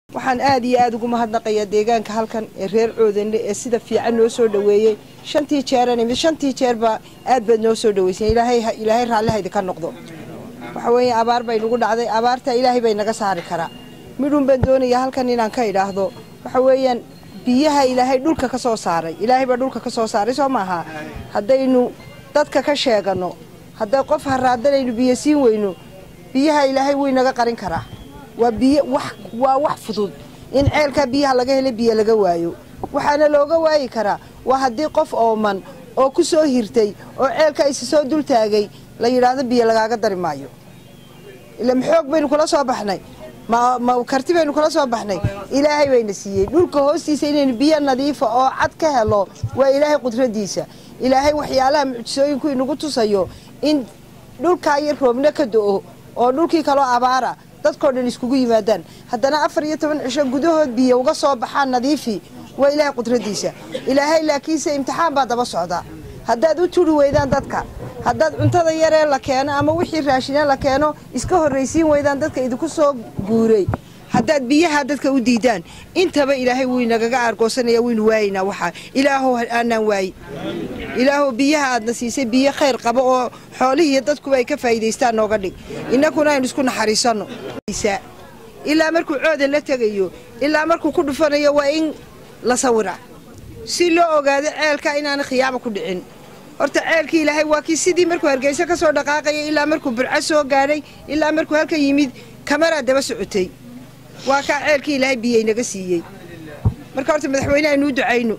waxaan aad iyo aad ugu mahadnaqayaa deegaanka halkan ee reer coodanle ee sida fiican noo soo dhaweeyey shantii jeeran imid shantii jeerba aad baad noo soo dhaweyseen ilaahay ilaahay raallihaydi ka noqdo waxa weeye abaar bay nagu dhacday abaarta ilaahay bay naga saari karaa midhuun baan doonayaa halkan inaan ka idhaahdo waxa weeyaan biyaha ilaahay dhulka ka soo saaray ilaahay baa dhulka ka soo saaray soo maaha haddaynu dadka ka sheegano hadday qof haraadanaynu biyo siin weyno biyaha ilaahay way naga qarin karaa waa biyo wax waa wax fudud in ceelkaa biyaha laga helo biyo laga waayo waxaana looga waayi karaa waa haddii qof ooman oo ku soo hirtay oo ceelka isi soo dul taagay la yidhaahdo biyo lagaaga dari maayo ila maxoog baynu kula soo baxnay ma ma karti baynu kula soo baxnay ilaahay bayna siiyey dhulka hoostiisa inaynu biyo nadiifa oo cad ka helo waa ilaahay qudradiisa ilaahay waxyaalaha mucjisooyinku inagu tusayo in dhulkaa yar roobna ka do-o oo dhulkii kaloo abaara dadkao dhan iskugu yimaadaan haddana afar iyo toban cisho gudahood biyo uga soo baxaan nadiifi waa ilaahay qudradiisa ilaahay laakiinse imtixaan baa daba socda haddaad u turi weydaan dadka haddaad cuntada yaree la keeno ama wixii raashine la keeno iska horraysiin weydaan dadka idinku soo guuray haddaad biyaha dadka u diidaan intaba ilaahay wuu inagaga aargoosanaya waynu waayaynaa waxaa ilaahow aanaan waayin ilaahow biyaha aadna siisay biyo khayr qabo oo xoolihiiyo dadkuba ay ka faa'iidaystaan nooga dhig innakuna aynu isku naxariisanno ilaa markuu coodan la tegayo ilaa markuu ku dhufanayo waa in la sawira si loo ogaado ceelka inaana khiyaama ku dhicin horta ceelkii ilaahay waa kii sidii markuu hargeyso ka soo dhaqaaqaya ilaa markuu burco soo gaadhay ilaa markuu halkan yimid kamaraa daba socotay waa kaa ceelkii ilaahay biyey naga siiyey marka horta madaxweyne aynuu ducayno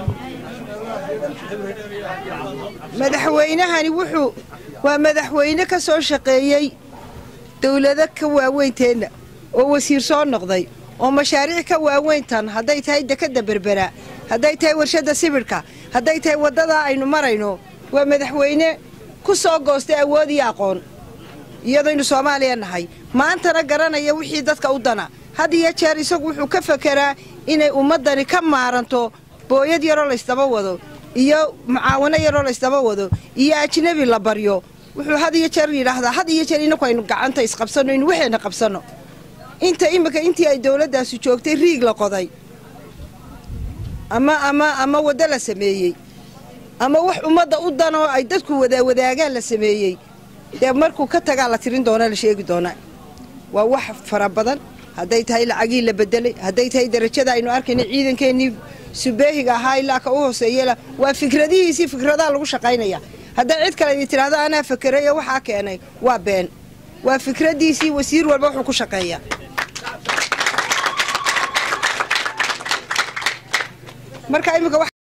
madaxweynahani wuxuu waa madaxweyne ka soo shaqeeyey dawlado ka waaweynteenna oo wasiir soo noqday oo mashaariic ka waaweyntan hadday tahay dekadda berbera hadday tahay warshadda sibidhka hadday tahay waddadaa aynu marayno waa madaxweyne ku soo goostay awood iyo aqoon iyadaynu soomaaliya nahay maantana garanaya wixii dadka u dana had iyo jeer isagu wuxuu ka fakeraa inay ummaddani ka maaranto booyad yaroo laysdaba wado iyo mucaawano yaroo laysdaba wado iyo ajnebi la baryo wuxuu had iyo jeer yidhaahdaa had iyo jeer inaku aynu gacanta isqabsanno inu waxayna qabsanno inta iminka intii ay dawladdaasi joogtay riig la qoday ama ama ama waddo la sameeyey ama wax ummadda u danoo ay dadku wadawadaagaan la sameeyey dee markuu ka tagaa la tirin doona la sheegi doonaa waa wax fara badan hadday tahay lacagii la bedelay hadday tahay darajada aynu arkayna ciidankeenii subeehiga ahaa ilaa ka u hooseeyela waa fikradihiisii fikradaha lagu shaqaynaya hadday cid kale idi tidhaahdo anaa fakerayo waxaa keenay waa been waa fikradiisii wasiir walba wuxuu ku shaqeeya marka imika